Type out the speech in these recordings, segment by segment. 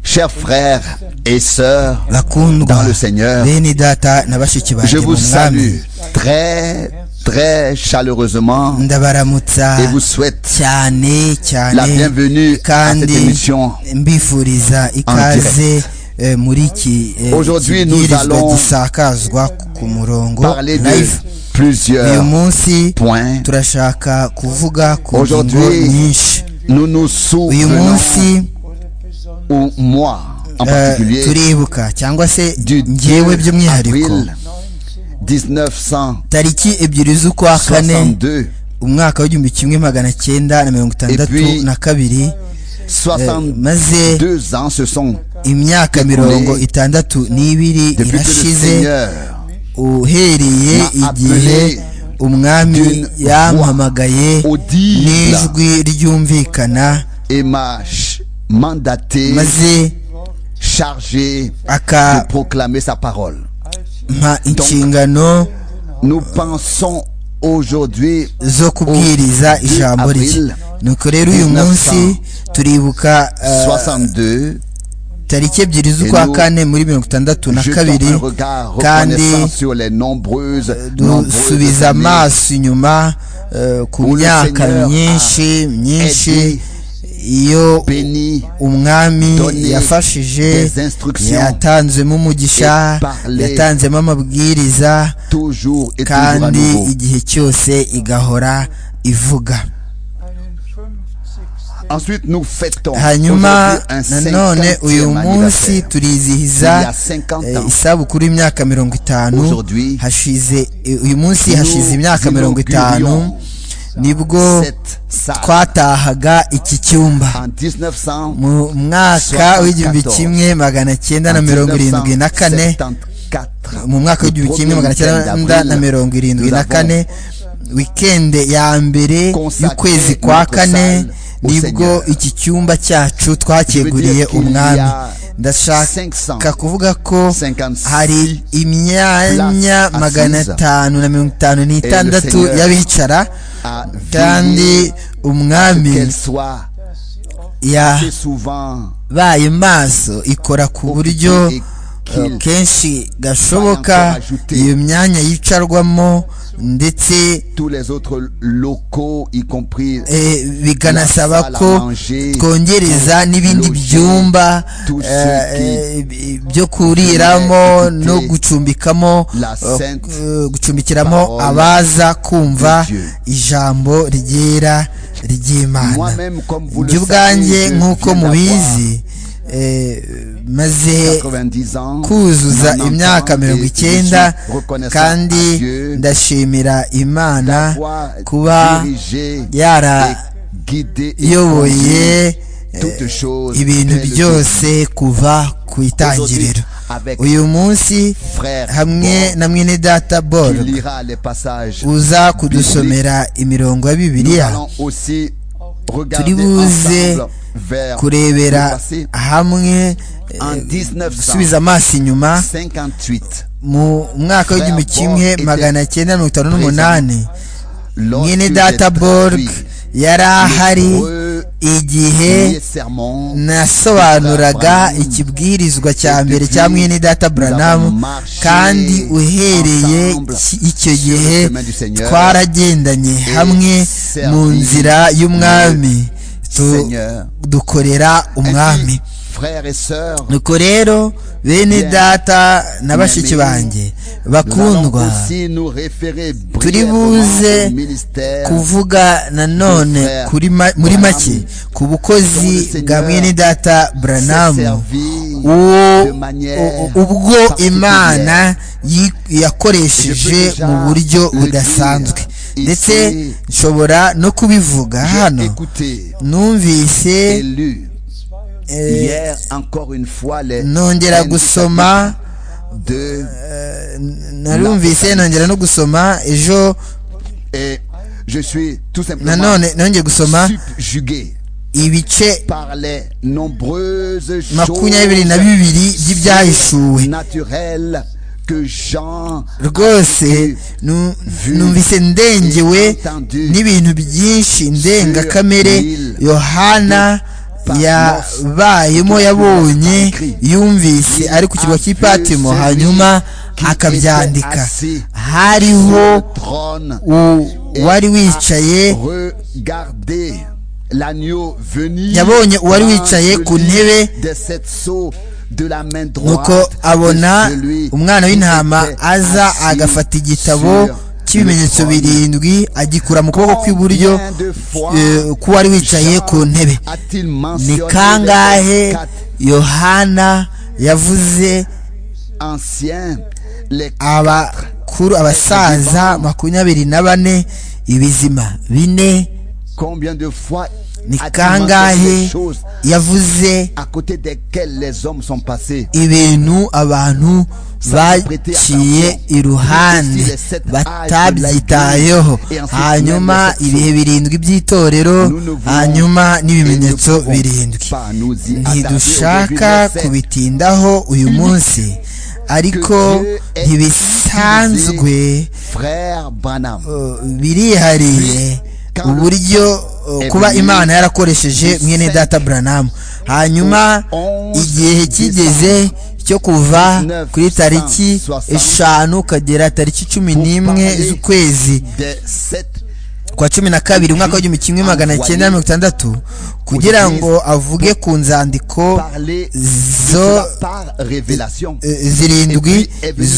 Chers frères et sœurs dans bakundwa le Seigneur, bene data na je bashiki banjye mu vous salue mwami très, très chaleureusement ndabaramutsa et vous souhaite cyane cyane la bienvenue à cette kandi émission. mbifuriza ikaze eh, muri iki eh, Aujourd'hui, nous kibwirizwa allons gisakazwa ku- ku murongo Parler de live uyu plusieurs munsi points. turashaka kuvuga ku ngingo Aujourd'hui, nyinshi Nous nous uyu souvenons, munsi ou moi en eh, particulier, turibuka cyangwa se du 2 ngewe by'umwihariko avril 1962 tariki ebyiri z'ukwa kane umwaka w'igihumbi kimwe magana cyenda na mirongo itandatu puis, na kabiri eh, 62 maze ans se sont imyaka écoulés mirongo itandatu n'ibiri depuis que le irashize Seigneur uhereye m'a igihe appelé umwami d'une yampamagaye audible n'ijwi ryumvikana et m'a ch- mandaté, maze chargé de akampa proclamer sa parole. inshingano Nous pensons aujourd'hui zo kubwiriza ijambo rye nuko rero uyu munsi turibuka eh, 62 tariki ebyiri z'ukwa kane muri mirongo itandatu na jetons kabiri un regard kandi reconnaissant sur les nombreuses, nombreuses dusubiza années amaso inyuma eh, ku Où le myaka Seigneur myinshi myinshi aidé, iyo bénies umwami donné yafashije des instructions yatanzemo umugisha et parler yatanzemo amabwiriza toujours et toujours à kandi nouveau. igihe cyose igahora ivuga Ensuite, nous fêtons hanyuma aujourd'hui un nanone uyu 50e munsi anniversaire. Il y turizihiza a 50 eh, ans, isabukuru y'imyaka mirongo itanu aujourd'hui, hashize eh, uyu munsi Nous hashize imyaka mirongo itanu inaugurions nibwo cette salle twatahaga iki cyumba en 1900. mu mwaka w'igihumbi kimwe magana cyenda na mirongo irindwi na kane 1974, mu mwaka w'igihumbi kimwe magana cyenda na mirongo irindwi na kane wikende ya mbere y'ukwezi kwa kane nibwo iki cyumba cyacu twakeguriye umwami ndashaka kuvuga ko hari imyanya magana atanu na mirongo itanu n'itandatu y'abicara à kandi veiller umwami qu'elle soit assez yabaye souvent maso ikora ku buryo occupée et qu'il eh, kenshi gashoboka iyo myanya yicarwamo ndetse tous les autres locaux, y compris eh, bikanasaba La salle à ko manger, twongereza n'ibindi loger, byumba tout ce eh, qui eh, byo kuriramo pourrait no écouter gucumbikamo la eh, sainte eh, gucumbikiramo parole abaza kumva de Dieu. ijambo ryera ry'imana moi-même, comme vous le jye ubwanjye savez, nk'uko je viens mubizi eh, maze d'avoir 90 ans, kuzuza 90 imyaka ans, et mirongo je suis icyenda reconnaissant kandi à Dieu ndashimira imana d'avoir kuba dirigé et yara guidé et conduit yoboye toutes choses ibintu dès le byose kuva ku itangiriro avec uyu munsi frère hamwe Paul, na mwene data qui borg lira les passages. uza kudusomera imirongo ya Nous bibiliya allons aussi regarder Turibuze ensemble vers le kurebera passé hamwe en eh, 1958. gusubiza amaso inyuma mu mwaka w'igihumbi kimwe magana cyenda mirongo itanu n'umunani lorsque mwene j'ai data borg traduit yari ahari l'hébreu igihe premier sermon nasobanuraga Branham. ikibwirizwa cya Et mbere depuis, cya mwene data branamu marché kandi uhereye ensemble ki- icyo sur le gihe chemin du Seigneur twaragendanye hamwe mu servi nzira y'umwami Tu- Seigneur. dukorera Ainsi, umwami frères et sœurs, nuko rero bene Bien. data na Bien. bashiki banjye nous allons bakundwa aussi nous référer Turibuze brièvement au ministère kuvuga nanone Frère kuri ma- muri Branham, make ku dont le bukozi Seigneur bwa mwene data s'est branamu servi uwo de manière u- u- ubwo particulière. imana yi- yakoresheje déjà mu buryo le budasanzwe dire ndetse ici, nshobora no kubivuga J'ai hano écouté et numvise lu eh, hier encore une fois les nongera gusoma de narumvise nongera no gusoma ejo et je suis tout simplement nanone nongeye gusoma subjugué ibice par les nombreuses makumyabiri na choses bibiri by'ibyahishuwe naturelles que Jean rwose nu- numvise ndengewe n'ibintu byinshi ndengakamere yohana yabayemo yabonye yumvise ari ku kirwa cy'i patimo hanyuma akabyandika hariho uwari wicaye yabonye uwari wicaye ku ntebe nuko abona umwana w'intama aza agafata igitabo cy'ibimenyetso birindwi agikura mu kuboko kw'iburyo k'uwari wicaye ku ntebe ni kangahe yohana yavuze abakuru abasaza makumyabiri na bane ibizima bine ni kangahe yavuze ibintu abantu baciye iruhande batabyitayeho hanyuma ibihe birindwi by'itorero hanyuma n'ibimenyetso birindwi ntidushaka kubitindaho uyu munsi ariko ntibisanzwe birihariye uburyo kuba imana yarakoresheje mwene data buranamu hanyuma igihe kigeze cyo kuva kuri tariki eshanu ukagera tariki cumi n'imwe z'ukwezi kwa cumi na kabiri umwaka w'igihumbi kimwe magana cyenda mirongo itandatu kugira ngo avuge ku nzandiko zo zirindwi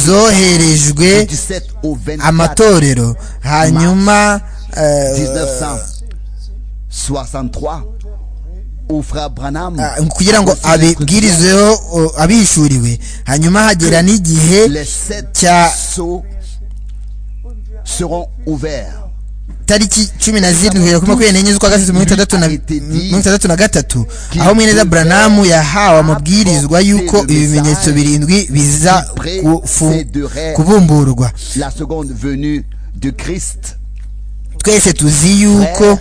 zoherejwe amatorero hanyuma 1963 ufra branham kugira ngo abibwirizeho abishuriwe hanyuma hagera n'igihe cya tariki cumi na zirindwi kuri makumyabiri n'enye z'ukwa gatatu mirongo itandatu na gatatu aho mweneza buranamu yahawe amabwirizwa y'uko ibimenyetso birindwi biza kubumburwa twese tuzi yuko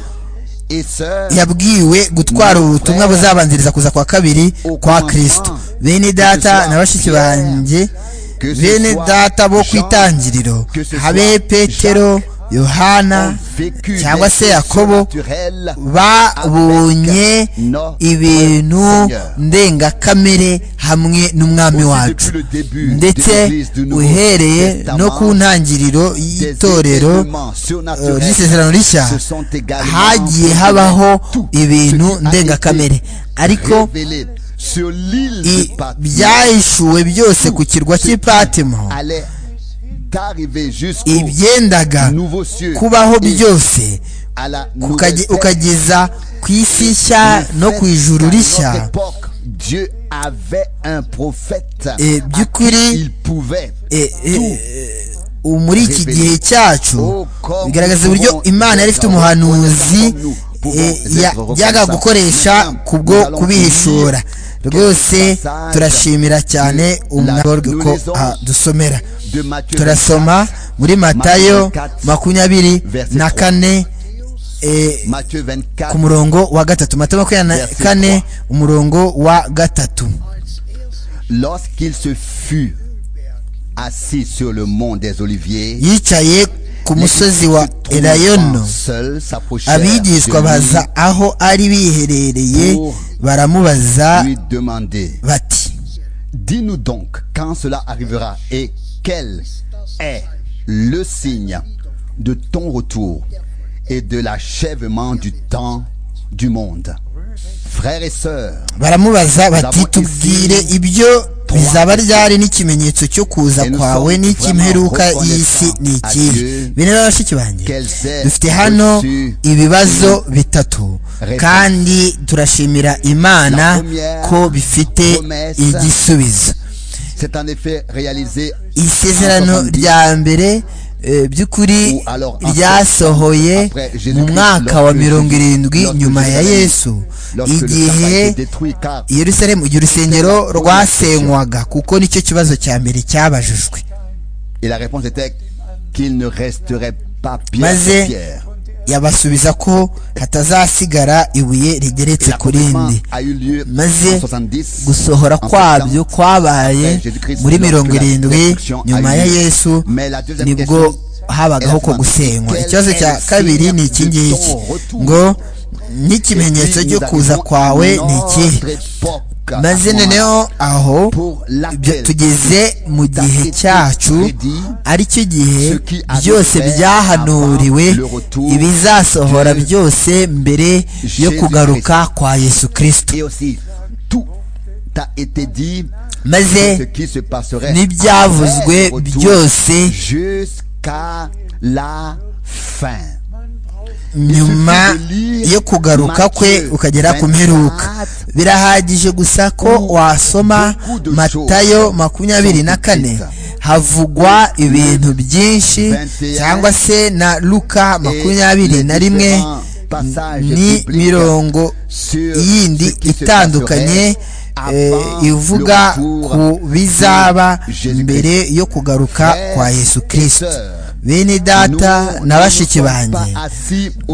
yabwiwe gutwara ubutumwa buzabanziriza kuza kwa kabiri kwa kirisito bene data na bashiki banjye bene data bo ku itangiriro habe petero yohana cyangwa se yakobo babonye ibintu ndengakamere hamwe n'umwami wacu ndetse uhereye no ku ntangiriro y'itorero ry'isezerano rishya hagiye habaho ibintu ndengakamere ariko ibyahishuwe byose ku kirwa cy'ipatimo ibyendaga kubaho byose ukageza ku isi nshya no ku ijuru rishya by'ukuri muri iki gihe cyacu bigaragaza uburyo imana yari ifite umuhanuzi yajyaga gukoresha kubwo kubihishura rwose turashimira cyane umwaboro ko dusomera turasoma muri matayo makumyabiri na kane ku murongo wa gatatu matayo makumyabiri na kane umurongo wa gatatu yicaye ku musozi wa erayono abigishwa baza aho ari biherereye baramubaza bati Dis-nous donc quand cela arrivera et quel est le signe de ton retour et de l'achèvement du temps du monde. Frères et sœurs, baramubaza bati tubwire ibyo bizaba ryari n'ikimenyetso cyo kuza kwawe n'ikimperuka y'isi ni ikihe bene bashiki banjye dufite hano ibibazo bitatu kandi turashimira imana ko bifite igisubizo isezerano rya mbere by'ukuri ryasohoye mu mwaka wa mirongo irindwi nyuma ya yesu igihe yerusalemu igihe urusengero rwasenywaga kuko nicyo kibazo cya mbere cyabajijwe maze yabasubiza ko hatazasigara ibuye rigeretse ku rindi maze gusohora kwabyo kwabaye muri mirongo irindwi nyuma ya yesu nibwo habagaho ko gusenywa ikibazo cya kabiri ni iki ngiki ngo n'ikimenyetso cyo kuza kwawe ni ikihe maze noneho aho ibyo tugeze mu gihe cyacu aricyo gihe byose byahanuriwe ibizasohora byose mbere yo kugaruka kwa yesu kirisito maze n'ibyavuzwe byose nyuma yo kugaruka kwe ukagera ku mperuka birahagije gusa ko wasoma matayo makumyabiri na kane havugwa ibintu byinshi cyangwa se na luka makumyabiri na rimwe ni mirongo yindi itandukanye ivuga ku bizaba mbere yo kugaruka kwa yesu kirisito bene data na bashiki banjye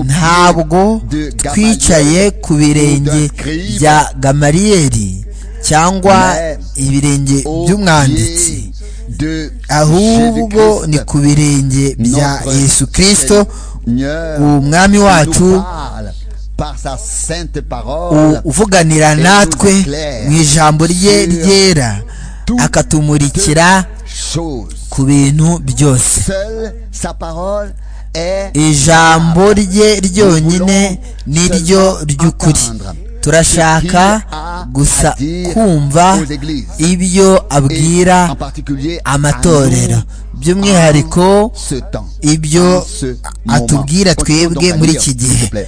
ntabwo twicaye ku birenge bya gamariyeri cyangwa ibirenge by'umwanditsi ahubwo ni ku birenge bya yesu kirisito umwami wacu uvuganira natwe mu ijambo rye ryera akatumurikira ku bintu byose ijambo rye ryonyine ni ryo ry'ukuri turashaka gusa kumva ibyo abwira amatorero by'umwihariko ibyo atubwira twebwe muri iki gihe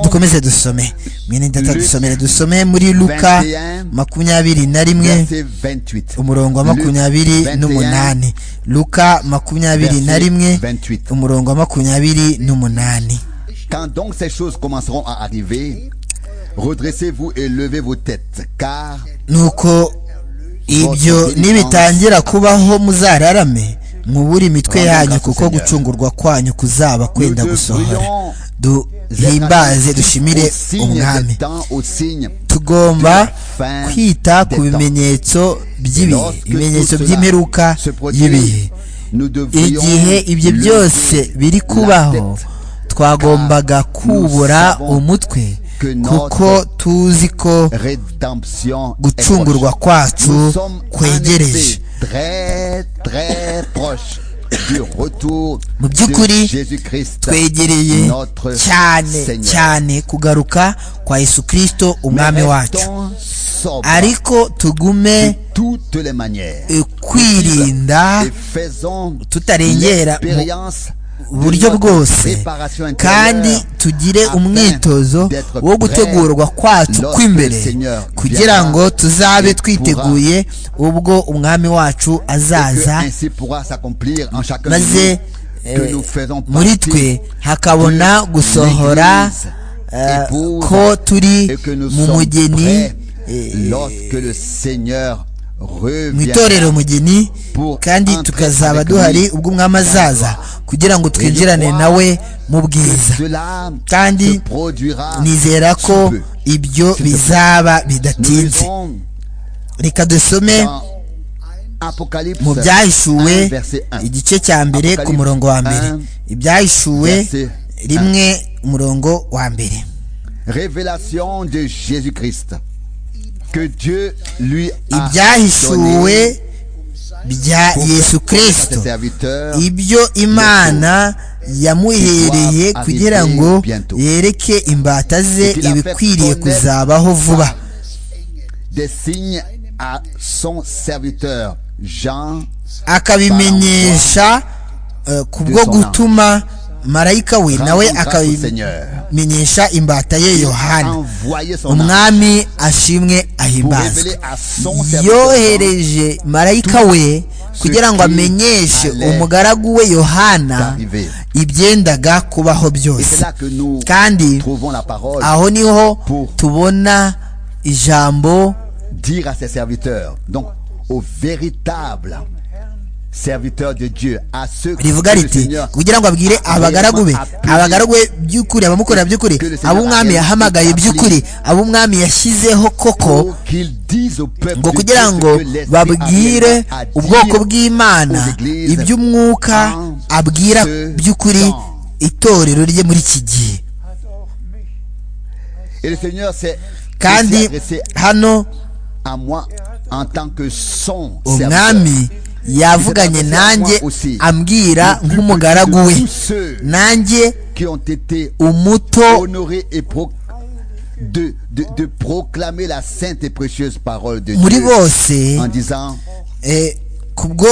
dukomeze dusome mwene data dusomere dusome muri luka makumyabiri na rimwe umurongo wa makumyabiri n'umunani luka makumyabiri na rimwe umurongo wa makumyabiri n'umunani Redressez-vous et levez vos têtes, car nuko ibyo nibitangira kubaho muzararame mwubure imitwe yanyu kuko gucungurwa kwanyu kuzaba kwenda gusohora duhimbaze dushimire umwami tugomba kwita ku bimenyetso by'ibihe ibimenyetso by'imperuka y'ibihe igihe ibyo byose biri kubaho twagombaga kubura umutwe kuko tuzi ko gucungurwa kwacu kwegereje mu by'ukuri twegereye cyane cyane kugaruka kwa yesu kirisito umwami wacu ariko tugume kwirinda tutarengera buryo bwose kandi tugire umwitozo wo gutegurwa kwacu kw'imbere kugira ngo tuzabe twiteguye ubwo umwami wacu azaza maze muri twe hakabona gusohora ko turi mu mugeni mu itorero mugeni kandi tukazaba duhari ubwo umwami azaza kugira ngo twinjirane nawe mu bwiza kandi nizera ko ibyo bizaba bidatinze reka dusome mu byahishuwe igice cya mbere ku murongo wa mbere ibyahishuwe rimwe umurongo wa mbere ibyahishuwe bya yesu kirisito ibyo imana yamuhereye kugira ngo yereke imbata ze ibikwiriye kuzabaho vuba akabimenyesha ku bwo gutuma marayika we nawe akabimenyesha imbata ye yohana umwami ashimwe ahimbazwe yohereje marayika we kugira ngo amenyeshe umugaragu we yohana ibyendaga kubaho byose kandi aho niho tubona ijambo rivuga riti kugira ngo abwire abagaragu be abagaragu be by'ukuri abamukorera by'ukuri abo umwami yahamagaye by'ukuri abo umwami yashyizeho koko ngo kugira ngo babwire ubwoko bw'imana iby'umwuka abwira by'ukuri itorero rye muri iki gihe Et le Seigneur s'est kandi s'est adressé hano à moi en tant que son serviteur. umwami yavuganye nanjye ambwira nk'umugaragu we De tous ceux nanjye qui ont été umuto honorés et pro- de, de, de proclamer la sainte et précieuse parole de muri Dieu bose en disant eh, kubwo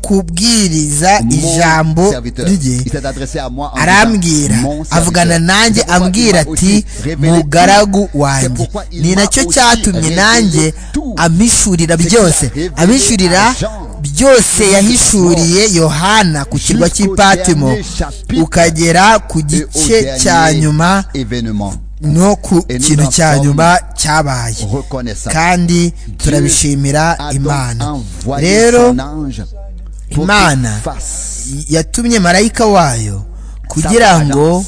kubwiriza mon ijambo serviteur. rye Il s'est adressé à moi en arambwira disant, mon serviteur. avugana nanjye C'est pourquoi ambwira il m'a ati aussi révélé mugaragu tout. C'est wanjye pourquoi il ni m'a nacyo aussi cyatumye révélé nanjye tout. amishurira byose révélé amishurira à Jean. byose yahishuriye yohana ku kirwa Jusqu'au cy'i patimo dernier chapitre. ukagera ku Et au gice cya dernier nyuma événement no ku Et nous kintu en cya sommes nyuma cyabaye reconnaissant kandi turabishimira a donc imana envoyé rero son ange pour Imana qu'il fasse yatumye marayika wayo sa kugira ngo présence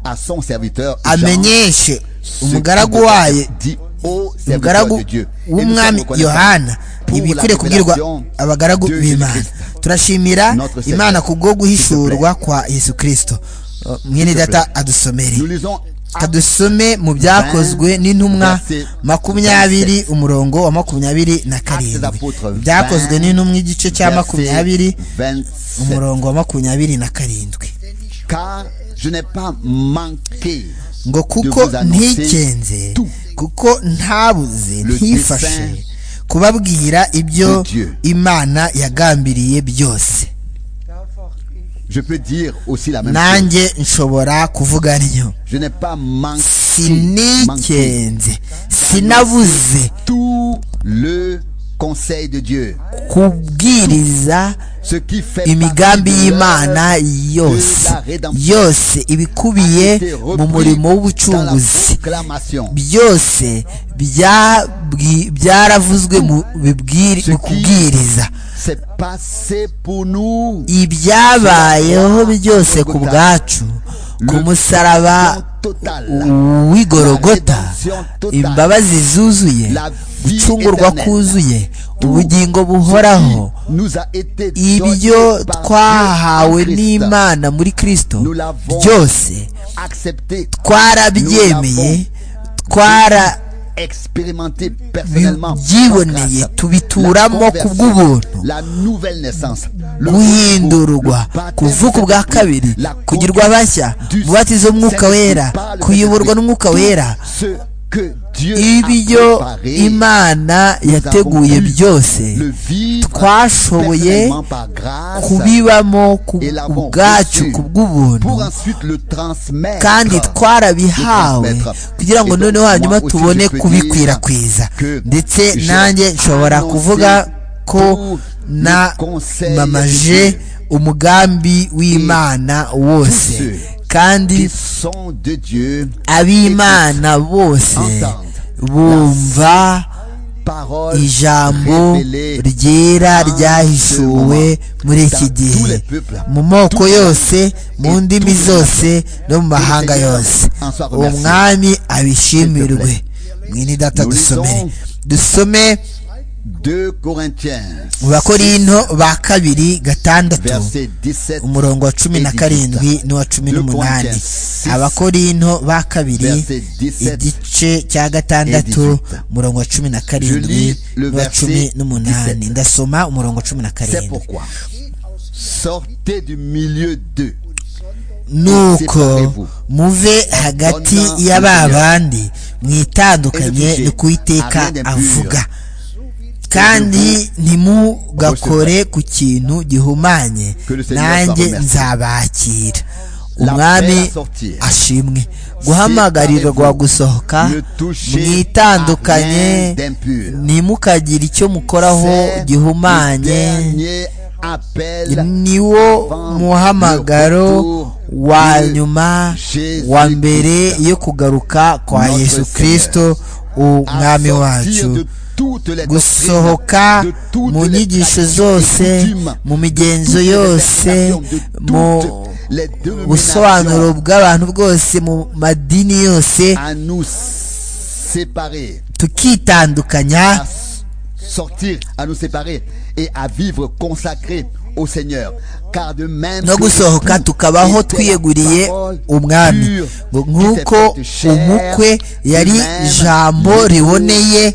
à son serviteur Jean, amenyeshe ce umugaragu qu'il wayo dit au serviteur umugaragu de Dieu. Et nous sommes w'umwami reconnaissants yohana pour ibikwiriye la kubwirwa révélation abagaragu de b'imana Jésus Christ. turashimira Notre Seigneur. imana kubwo guhishurwa S'il kwa yesu kirisito Uh, mwene S'il te data plaît. adusomere Nous lisons Actes kadusome mu byakozwe n'intumwa makumyabiri umurongo wa makumyabiri na karindwi byakozwe n'intumwa igice cya makumyabiri verset 27. umurongo wa makumyabiri na karindwi Car je n'ai pas manqué ngo de kuko vous annoncer ntikenze tout. kuko ntabuze Le ntifashe kubabwira ibyo de Dieu. imana yagambiriye byose je peux dire aussi la même chose nanjye nshobora kuvuga niyo je n'ai pas manqué manqué sinikenze sinabuze tout le conseil de Dieu kubwiriza ce qui fait imigambi partie de y'imana l'œuvre yose yose ibikubiye a été repris mu murimo dans la w'ubucunguzi proclamation byose byabwi- byaravuzwe mu bibwiri- mu kubwiriza c'est passé pour nous ibyabayeho byose ku bwacu ku musaraba w'igorogota imbabazi zuzuye gucungurwa kuzuzuye ubugingo buhoraho qui nous a été ibyo donné par twahawe Dieu en Christ. n'imana muri kirisito Nous l'avons byose accepté twarabyemeye twara expérimenté personnellement byiboneye par grâce. tubituramo La ku conversion, bw'ubuntu la nouvelle naissance le guhindurwa retour, le baptême kuvuka ubwa d'esprit, kabiri la kugirwa bashya du umubatizo w'umwuka Saint-Esprit wera par le kuyoborwa Saint-Esprit. n'umwuka wera Ce que Dieu a ibyo préparé, imana nous yateguye avons pu le byose vivre twashoboye personnellement par grâce, kubibamo ku et l'avons bwacu reçu ku pour bw'ubuntu ensuite le transmettre kandi twarabihawe kugira ngo noneho hanyuma tubone kubikwirakwiza ndetse nanjye nshobora kuvuga ko na mamaje umugambi w'imana wose kandi qui sont de Dieu ab'imana bose bumva parole ijambo révélée ryera ryahishuwe muri iki gihe mu moko yose mu ndimi zose no mu mahanga yose uwo mwami abishimirwe mwini data dusomere dusome 2 Corinthiens mu bakorinto ba kabiri gatandatu verset 17 umurongo wa cumi na karindwi n'uwa cumi n'umunani abakorinto ba kabiri igice cya gatandatu umurongo wa cumi na karindwi n'uwa cumi n'umunani ndasoma umurongo wa cumi na c'est karindwi pourquoi sortez du milieu d'eux nuko muve hagati ya ba bandi mwitandukanye ni ku iteka avuga kandi ntimugakore ku kintu gihumanye nanjye nzabakira umwami ashimwe guhamagarirwa gusohoka mwitandukanye ntimukagire icyo mukoraho C'est le gihumanye dernier appel niwo muhamagaro wa nyuma wa mbere yo kugaruka kwa yesu kirisito umwami wacu gusohoka mu nyigisho zose mu migenzo yose mu busobanuro bw'abantu bwose mu madini yose à nous séparer tukitandukanya à sortir à nous séparer et à vivre consacrés au Seigneur. Car de même no gusohoka tukabaho twiyeguriye umwami ngo nk'uko umukwe yari ijambo riboneye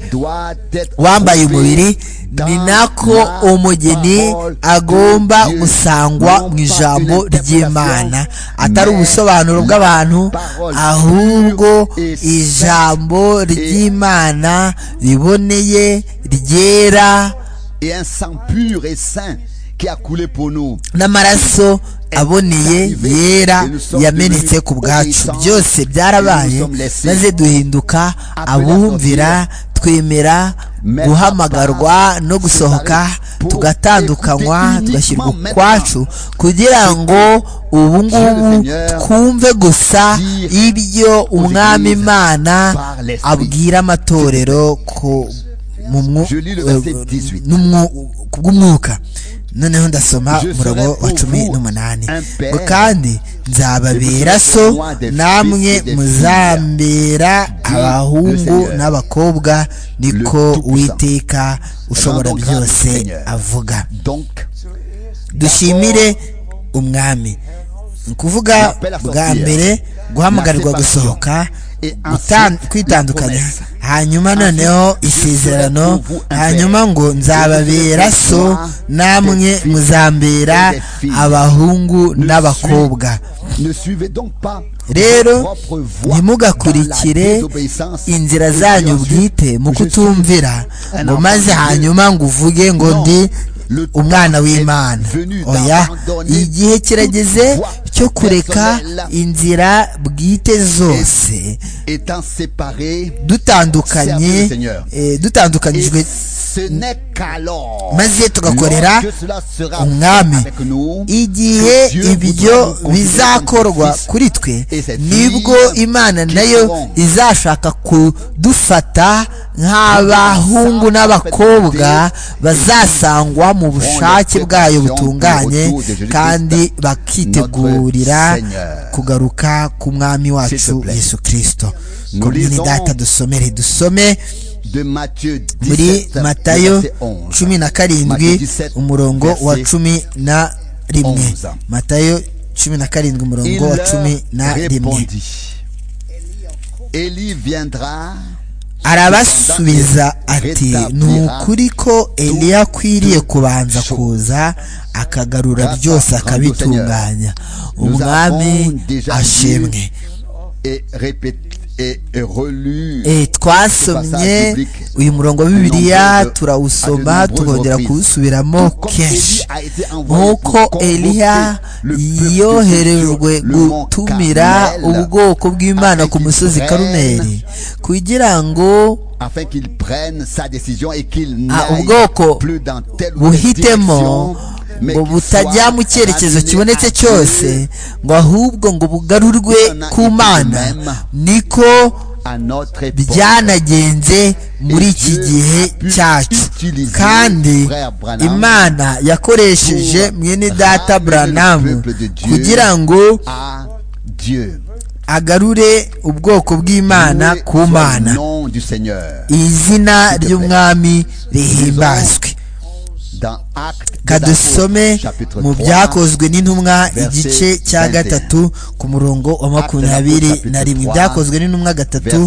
wambaye umubiri ni nako umugeni agomba gusangwa mu ijambo ry'imana atari ubusobanuro bw'abantu ahubwo ijambo ry'imana riboneye ryera et un sang pur et saint qui a coulé pour nous. n'amaraso aboneye yera yamenetse ku bwacu byose byarabaye maze duhinduka abumvira twemera guhamagarwa no gusohoka tugatandukanywa tugashyirwa ukwacu kugira ngo ubu ngubu twumve gusa ibyo umwami imana abwira amatorero ko kubw'umwuka noneho ndasoma umurongo wa cumi n'umunani ngo kandi nzababera so namwe muzambera abahungu n'abakobwa niko witeka ushobora byose avuga dushimire umwami ni ukuvuga bwa mbere guhamagarwa gusohoka kwitandukanya hanyuma noneho isezerano hanyuma ngo nzababera so namwe muzambera abahungu n'abakobwa rero ntimugakurikire inzira zanyu bwite mu kutumvira ngo maze hanyuma ngo uvuge ngo ndi umwana w'imana oya igihe kirageze cyo kureka inzira bwite zose dutandukanye dutandukanyijwe maze tugakorera umwami igihe ibyo bizakorwa kuri twe nibwo imana nayo izashaka kudufata nk'abahungu n'abakobwa bazasangwa mu bushake bwayo butunganye kandi bakitegurira kugaruka ku mwami wacu yesu kirisito komini data dusomere dusome muri matayo cumi na karindwi umurongo wa cumi na rimwe matayo cumi na karindwi umurongo wa cumi na rimwe arabasubiza ati ni ukuri ko eliya akwiriye kubanza kuza akagarura byose akabitunganya umwami ashimwe twasomye uyu murongo wa bibiliya turawusoma tukongera kuwusubiramo kenshi nk'uko eliya yoherejwe gutumira ubwoko bw'imana ku musozi karumeri kugira ngo ubwoko buhitemo ngo butajya mu cyerekezo kibonetse cyose ngo ahubwo ngo bugarurwe ku mana niko byanagenze muri iki gihe cyacu kandi imana yakoresheje mwene data buranamu kugira ngo agarure ubwoko bw'imana ku mana izina ry'umwami rihimbazwe kadusome mu byakozwe n'intumwa igice cya gatatu ku murongo wa makumyabiri na rimwe byakozwe n'intumwa gatatu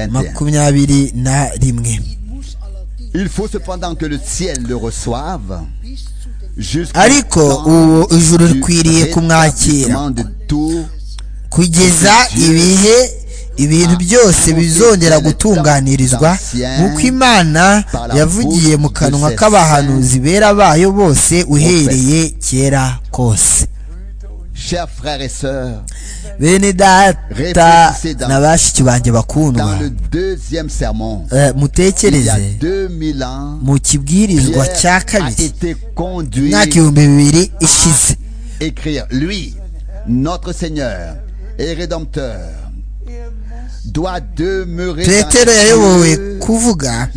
makumyabiri na rimwe ariko ubu ijuru rikwiriye kumwakira kugeza ibihe ibintu byose bizongera gutunganirizwa nk'uko imana yavugiye mu kanwa k'abahanuzi bera bayo bose uhereye kera kose bene data na bashiki banjye bakundwa mutekereze mu kibwirizwa cya kabiri mwaka ibihumbi bibiri ishize notre Seigneur et Rédempteur doit demeurer petero yayobowe kuvuga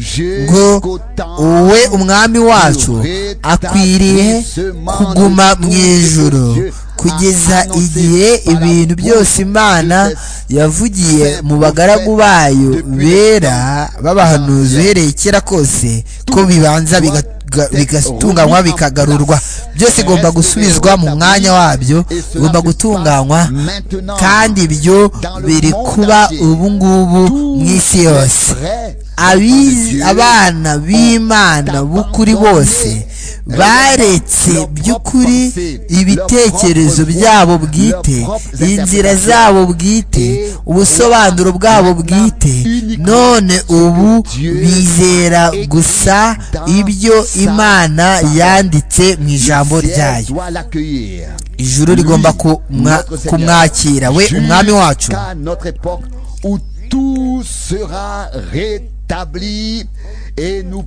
ngo wowe umwami wacu akwiriye kuguma mu ijoro kugeza igihe ibintu byose imana yavugiye mu bagaragu bayo bera b'abahanuzi uhereye kera kose ko bibanza bigatuma bigatunganywa bikagarurwa byose igomba gusubizwa mu mwanya wabyo bigomba gutunganywa kandi ibyo biri kuba ubu ngubu mu isi yose abana b'imana b'ukuri bose baretse by'ukuri ibitekerezo byabo bwite inzira zabo bwite ubusobanuro bwabo bwite none ubu bizera gusa ibyo imana yanditse mu ijambo ryayo ijuru rigomba kumwakira we umwami wacu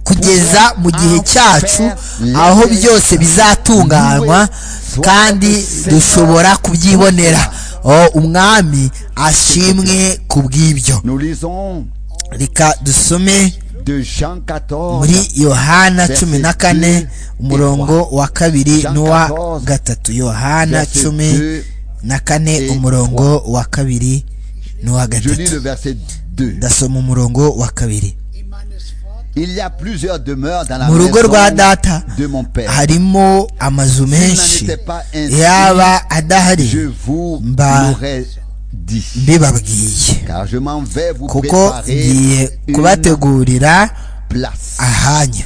kugeza mu gihe cyacu aho byose bizatunganywa kandi dushobora kubyibonera umwami ashimwe ku bw'ibyo reka dusome muri yohana cumi na kane umurongo wa kabiri n'uwa gatatu yohana cumi na kane umurongo wa kabiri n'uwa gatatu ndasoma umurongo wa kabiri mu rugo rwa data harimo amazu menshi yaba adahari mba mbibabwiye kuko ngiye kubategurira ahanya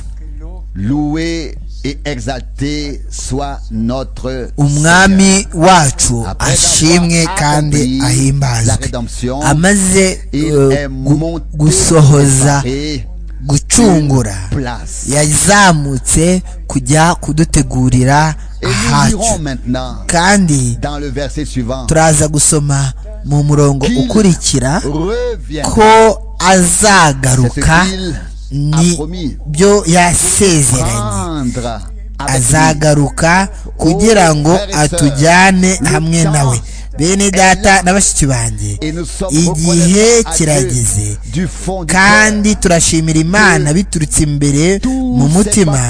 umwami wacu ashimwe kandi ahimbazwe amaze gusohoza gucungura yazamutse kujya kudutegurira ahacu kandi turaza gusoma mu murongo ukurikira ko azagaruka ni byo yasezeranye azagaruka kugira ngo atujyane hamwe nawe bene data na bashiki banjye igihe kirageze kandi turashimira imana biturutse imbere mu mutima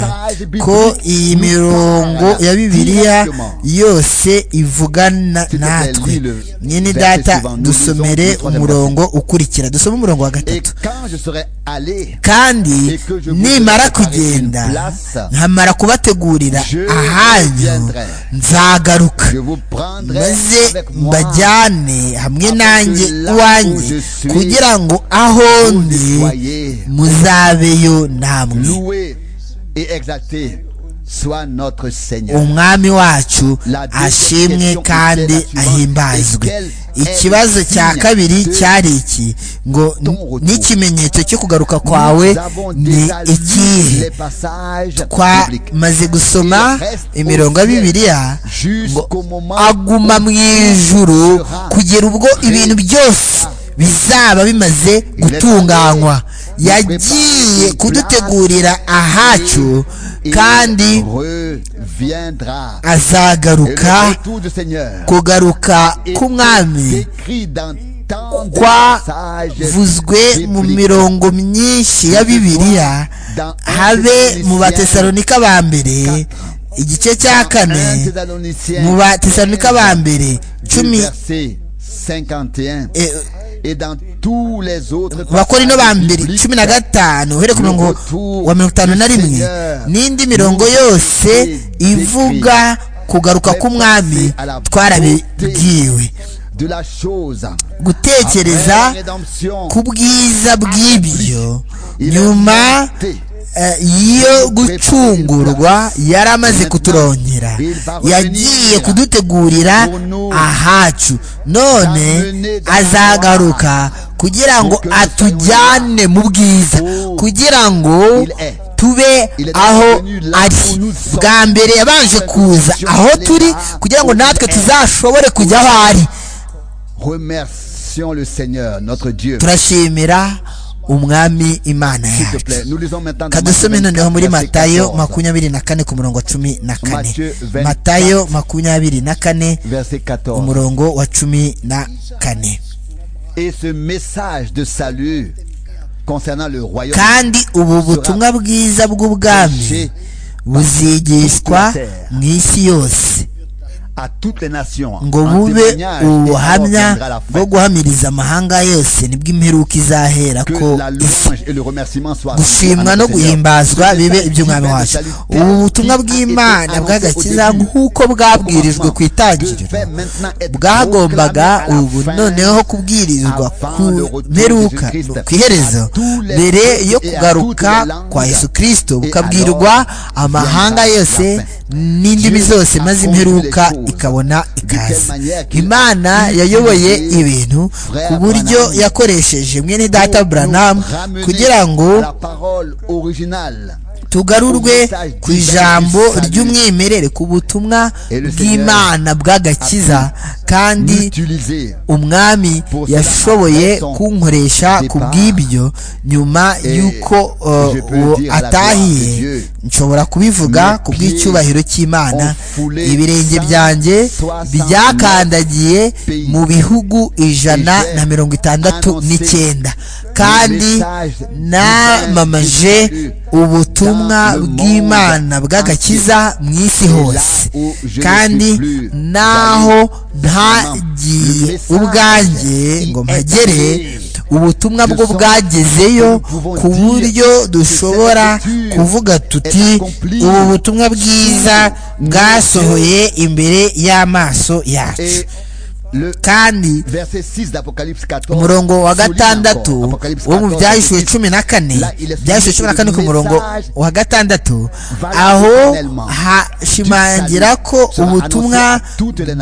ko iyi mirongo ya bibiliya yose ivugana natwe mwene data dusomere umurongo ukurikira dusome umurongo wa gatatu kandi nimara kugenda nkamara kubategurira ahanyu nzagaruka maze mbajyane hamwe nanjye iwanjye kugira ngo aho ndi muzabeyo namwe umwami wacu ashimwe kandi ahimbazwe ikibazo cya kabiri cyari iki ngo n'ikimenyetso cyo kugaruka kwawe ni ikihe twamaze gusoma imirongo ya bibiliya ngo aguma mu ijuru kugera ubwo ibintu byose bizaba bimaze gutunganywa yagiye kudutegurira ahacu kandi azagaruka kugaruka k'umwami kwavuzwe mu mirongo myinshi ya bibiliya habe mu batesalonika ba mbere igice cya kane mu batesalonika ba mbere cumi abakorino ba mbere cumi na gatanu uhere ku murongo wa mirongo itanu na rimwe n'indi mirongo yose ivuga kugaruka k'umwami twarabibwiwe gutekereza ku bwiza bw'ibyo nyuma iyo gucungurwa yari amaze kuturongera yagiye kudutegurira ahacu none azagaruka kugira ngo atujyane mu bwiza kugira ngo tube aho ari bwa mbere yabanje kuza aho turi kugira ngo natwe tuzashobore kujya aho ari turashimira umwami imana yacu kadusome noneho muri matayo makumyabiri na kane ku murongo wa cumi na kane matayo makumyabiri na kane umurongo wa cumi na kane kandi ubu butumwa bwiza bw'ubwami buzigishwa mu isi yose ngo bube ubuhamya bwo guhamiriza amahanga yose nibwo imperuka izahera ko gushimwa no guhimbazwa bibe iby'umwami wacu ubu butumwa bw'imana bw'agakiza nk'uko bwabwirijwe ku itangiriro bwagombaga ubu noneho kubwirizwa ku mperuka ku iherezo mbere yo kugaruka kwa yesu kirisito bukabwirwa amahanga yose n'indimi zose maze imperuka ikabona ikaze imana yayoboye ibintu ku buryo yakoresheje mwene data buranamu kugira ngo tugarurwe ku ijambo ry'umwimerere ku butumwa bw'imana bw'agakiza kandi umwami yashoboye kunkoresha ku bw'ibyo nyuma y'uko uwo atahiye nshobora kubivuga ku bw'icyubahiro cy'imana ibirenge byanjye byakandagiye mu bihugu ijana na mirongo itandatu n'icyenda kandi namamaje ubutumwa bw'imana bw'agakiza mu isi hose kandi naho ntagiye ubwanjye ngo mpagere ubutumwa bwo bwagezeyo ku buryo dushobora kuvuga tuti ubu butumwa bwiza bwasohoye imbere y'amaso yacu kandi umurongo wa gatandatu wo mu byahishuwe cumi na kane byahishuwe cumi na kane ku murongo wa gatandatu aho hashimangira ko ubutumwa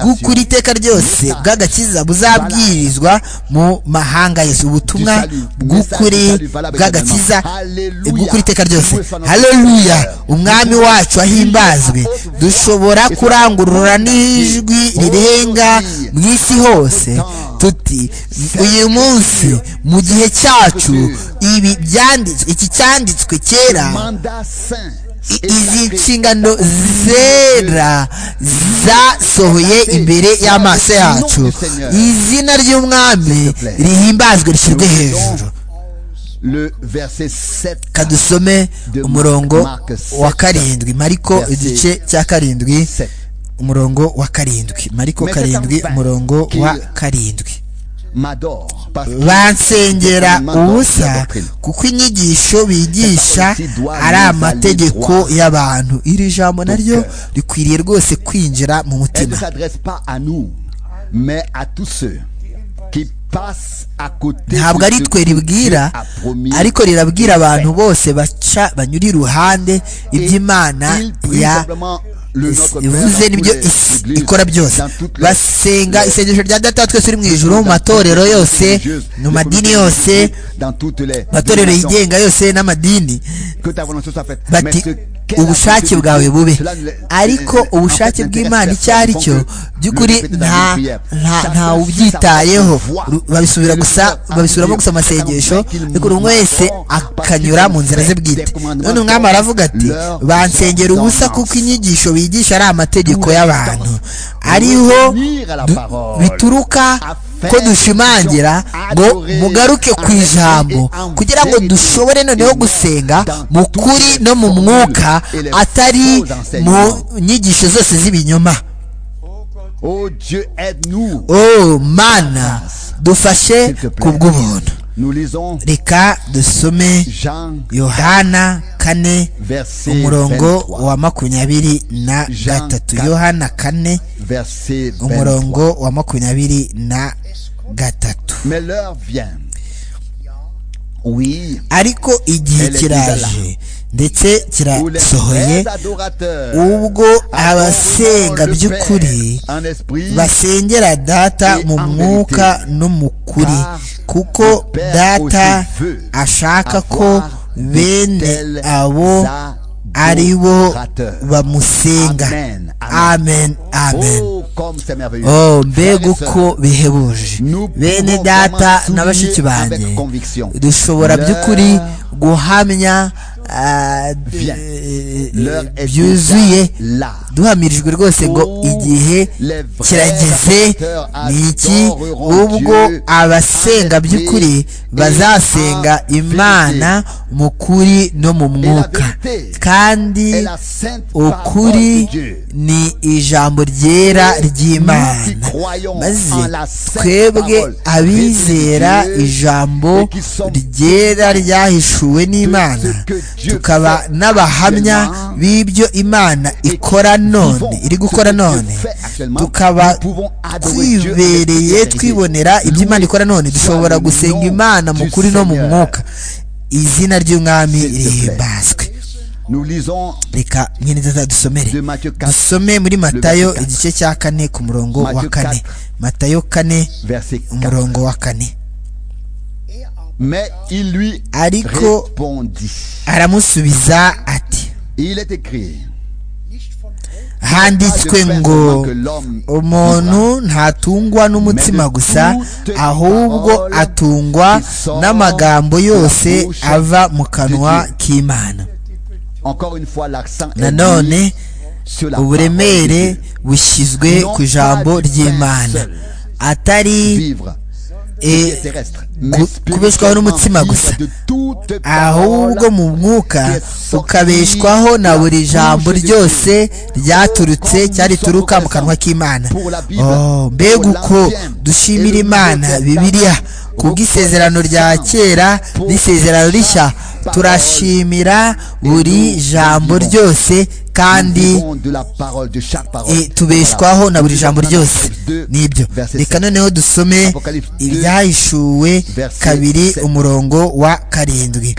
bw'ukuri iteka ryose bw'agakiza buzabwirizwa mu mahanga yose ubutumwa bw'ukuri bw'agakiza bw'ukuri iteka ryose haleluya umwami wacu ahimbazwe dushobora kurangurura n'ijwi rirenga mu isi hose tuti uyu munsi mu gihe cyacu ibi byanditswe iki cyanditswe kera izi nshingano zera zasohoye imbere y'amaso yacu izina ry'umwami rihimbazwe rishyirwe hejuru kadusome umurongo wa karindwi mariko igice cya karindwi umurongo wa karindwi mariko karindwi umurongo wa karindwi bansengera ubusa kuko inyigisho bigisha ari amategeko y'abantu iri jambo naryo rikwiriye rwose kwinjira mu mutima ntabwo ari twe ribwira ariko rirabwira abantu bose baca banyura iruhande iby'imana ya ivuze nibyo ikora byose basenga isengesho rya data wa twese uri mu ijoro mu matorero yose mu madini yose matorero yigenga yose n'amadini bati ubushake bwawe bube ariko ubushake bw'imana icyo ari cyo by'ukuri nta ubyitayeho babisubira gusa babisubiramo gusa amasengesho ariko buri umwe wese akanyura mu nzira ze bwite none umwami aravuga ati bansengera ubusa kuko inyigisho bigisha ari amategeko y'abantu ariho bituruka ko dushimangira ngo mugaruke ku ijambo kugira ngo dushobore noneho gusenga mu kuri no mu mwuka atari mu nyigisho zose z'ibinyoma oh mana dufashe ku bw'ubuntu reka dusome yohana kane umurongo wa makumyabiri na gatatu yohana kane umurongo wa makumyabiri na gatatu ariko igihe kiraje ndetse kirasohoye ubwo abasenga by'ukuri basengera data mu mwuka no mu kuri kuko data ashaka ko bene abo ari bo bamusenga amen amen oh mbega uko bihebuje bene data na bashiki banjye dushobora by'ukuri guhamya byuzuye duhamirijwe rwose ngo igihe kirageze ni iki ubwo abasenga by'ukuri bazasenga imana mu kuri no mu mwuka kandi ukuri ni ijambo ryera ry'imana maze twebwe abizera ijambo ryera ryahishuwe n'imana tukaba n'abahamya b'ibyo imana ikora none iri gukora none tukaba twibereye twibonera ibyo imana ikora none dushobora gusenga imana mu kuri no mu mwuka izina ry'umwami rihimbazwe reka nyine dusomere dusome muri matayo igice cya kane ku murongo wa kane matayo kane umurongo wa kane ariko aramusubiza ati handitswe ngo umuntu ntatungwa n'umutima gusa ahubwo atungwa n'amagambo yose ava mu kanwa k'imana nanone uburemere bushyizwe ku ijambo ry'imana atari kubeshwaho n'umutima gusa ahubwo mu mwuka ukabeshwaho na buri jambo ryose ryaturutse cyari turuka mu kanwa k'imana mbega uko dushimira imana bibiriya kubw'isezerano rya kera n'isezerano rishya turashimira buri jambo ryose kandi tubeshwaho na buri jambo ryose nibyo reka noneho dusome ibyahishuwe kabiri umurongo wa karindwi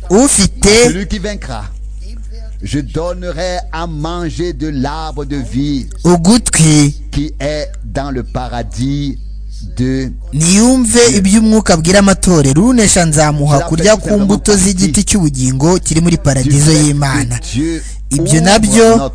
ufite Je donnerai à manger de l'arbre de vie ugutwi qui est dans le paradis de niyumve iby'umwuka abwira amatorero unesha nzamuha kurya ku mbuto z'igiti cy'ubugingo kiri muri paradizo y'imana ibyo nabyo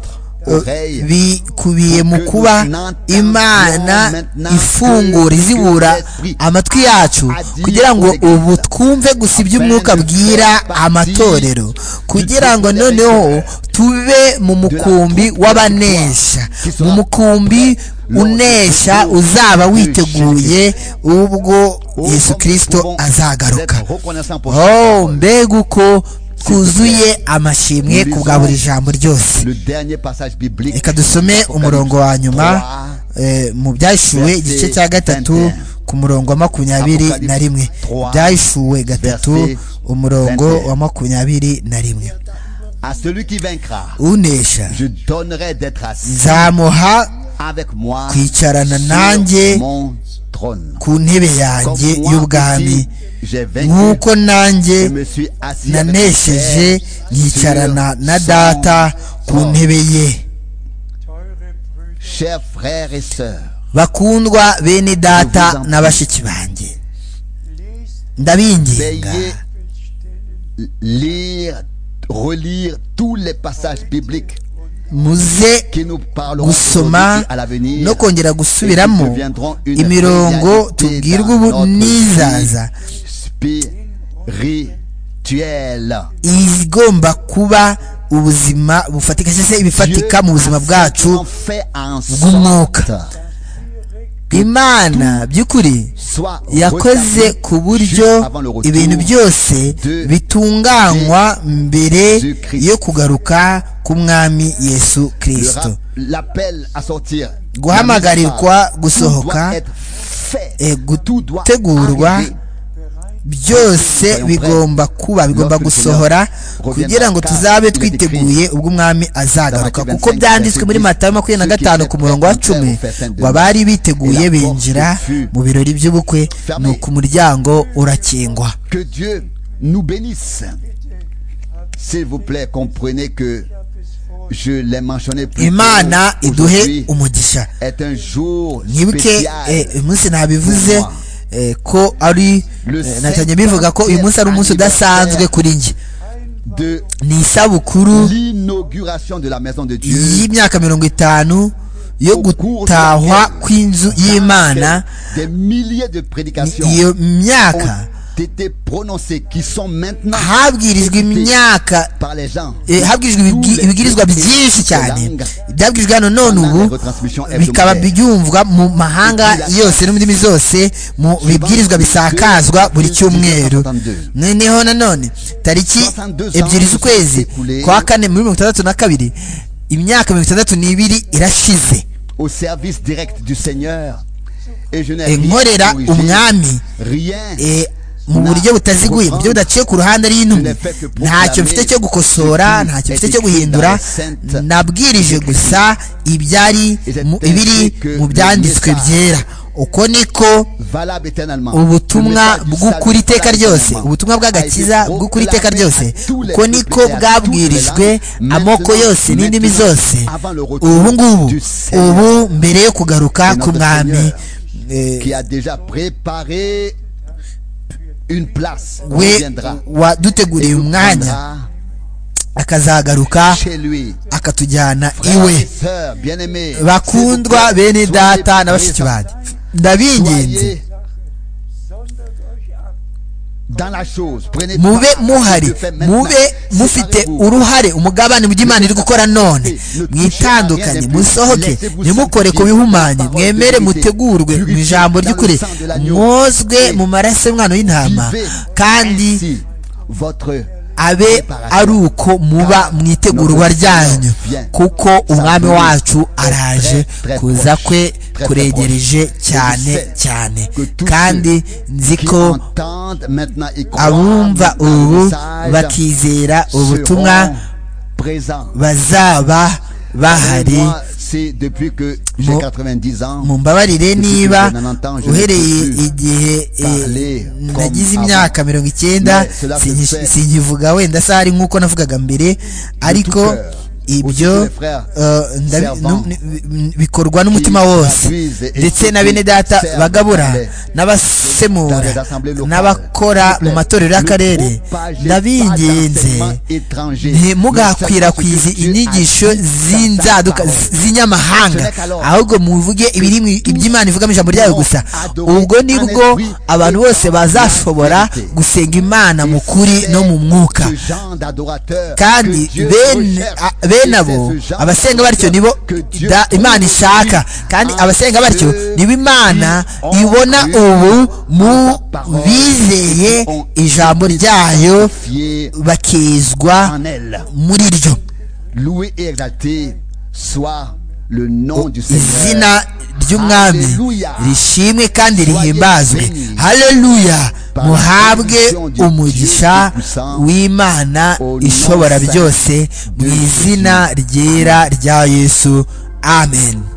bikubiye mu kuba imana ifungura izibura amatwi yacu kugira ngo ubu twumve gusa iby'umwuka bwira amatorero kugira ngo noneho tube mu mukumbi w'abanesha mu mukumbi unesha uzaba witeguye ubwo yesu kirisito azagaruka oh mbega uko twuzuye amashimwe ku bwa buri jambo ryose reka dusome umurongo wa nyuma mu byahishuwe igice cya gatatu ku murongo wa makumyabiri na rimwe byahishuwe gatatu umurongo wa makumyabiri na rimwe unesha nzamuha kwicarana nanjye ku ntebe yanjye y'ubwami nk'uko nanjye nanesheje nkicarana na data ku ntebe ye bakundwa bene data na bashiki banjye ndabinginga muze gusoma no kongera gusubiramo imirongo tubwirwa ubu n'izaza igomba kuba ubuzima bufatika cyangwa se ibifatika mu buzima bwacu bw'umwuka imana by'ukuri yakoze ku buryo ibintu byose bitunganywa mbere yo kugaruka k'umwami yesu kirisito guhamagarirwa gusohoka gutegurwa byose bigomba kuba bigomba gusohora kugira ngo tuzabe twiteguye ubwo umwami azagaruka kuko byanditswe muri matayo makumyabiri na gatanu ku murongo wa cumi ngo abari biteguye binjira mu birori by'ubukwe ni uku umuryango urakingwa imana iduhe umugisha mwibuke umunsi nabivuze ko ari natanye bivuga ko uyu munsi ari umunsi udasanzwe kuri njye ni isabukuru y'imyaka mirongo itanu yo gutahwa kw'inzu y'imana iyo myaka été prononcés, qui sont maintenant habwirijwe imyaka par les gens. eh, habwirijwe ibibwi- ibibwirizwa byinshi cyane byabwirijwe hano none ubu bikaba byumvwa mu mahanga yose no mu ndimi zose mu bibwirizwa bisakazwa buri cyumweru noneho nanone tariki ebyiri z'ukwezi kwa kane muri mirongo itandatu na kabiri imyaka mirongo itandatu n'ibiri irashize au service direct du Seigneur. Et je n'ai Eh, nkorera corrigé, umwami rien. Eh, mu buryo butaziguye mu buryo budaciye ku ruhande Je rw'intumwa ne fais que proclamer ntacyo mfite cyo ce gukosora qui ntacyo est mfite cyo écrit guhindura dans les saintes nabwirije gusa ibyari Et je mu- t'ai ibiri dit que le mu byanditswe message- byera uko niko valable éternellement. Le ubutumwa message du bw'ukuri salut iteka ryose éternellement ubutumwa a bw'agakiza été bw'ukuri iteka proclamé ryose à tous les uko niko peuples et à toutes les bwabwirijwe langues, amoko maintenant, yose n'indimi maintenant, zose avant le retour ubu ngubu du Seigneur. ubu mbere yo kugaruka notre k'umwami Seigneur, eh, Qui a déjà préparé une place. où il we viendra waduteguriye nous umwanya prendra akazagaruka chez lui. akatujyana Frères et iwe sœurs bien-aimés, bakundwa s'il vous plaît, bene data soyez na bashiki présents. banjye ndabinginze Soyez dans la chose. Prenez mube part à ce que muhari Dieu fait maintenant. mube mufite Séparez-vous. uruhare umugabane bw'imana iri gukora none mwitandukanye musohoke ntimukore ku bihumanye mwemere mutegurwe mu ijambo ry'ukuri mwozwe mu maraso y'umwana w'intama Vivez kandi ainsi votre abe ari uko muba mwitegurwa ryanyu kuko umwami wacu araje kuza kwe kuregereje cyane cyane kandi nzi qui ko entendent maintenant et croient abumva maintenant le ubu message bakizera ubutumwa seront présents. bazaba bahari Moi, c'est depuis que j'ai Mo- 90 ans. mumbabarire niba uhereye igihe eh, parler comme nagize avant. imyaka mirongo icyenda Mais cela se singi- fait singivuga wenda se hari nk'uko navugaga mbere ariko cœur. Aussi ibyo tous les frères eh, ndabi- servants nu- ni- bikorwa n'umutima wose traduisent et ndetse na surtout bene data servent bagabura dans les- dans n'abasemura les assemblées locales. n'abakora S'il vous mu plaît, matorero ne y'akarere propagez pas ndabinginze d'enseignement étranger. ntimugakwirakwize Le Seigneur inyigisho a dit dans sa z'inzaduka parole. z'inyamahanga ahubwo muvuge ibiri mu- iby'imana ivuga mu ijambo ryayo gusa ubwo nibwo abantu bose bazashobora gusenga imana mu kuri no mu mwuka Ce genre d'adorateur kandi que Dieu bene recherche. a- bene Et abo c'est ce genre abasenga batyo nibo que Dieu da- imana ishaka kandi en abasenga batyo ceux nibo imana qui ont ibona cru ubu mu sa parole bizeye et qui ont ijambo ryayo Fier bakizwa en elle. muri ryo Loué et exalté soit le nom du Seigneur. izina ry'umwami Hallelujah. rishimwe kandi rihimbazwe Soyez bénis. haleluya Par la muhabwe bénédiction du umugisha Dieu Tout-Puissant, w'imana au nom ishobora saint byose de mu izina ryera rya yesu amen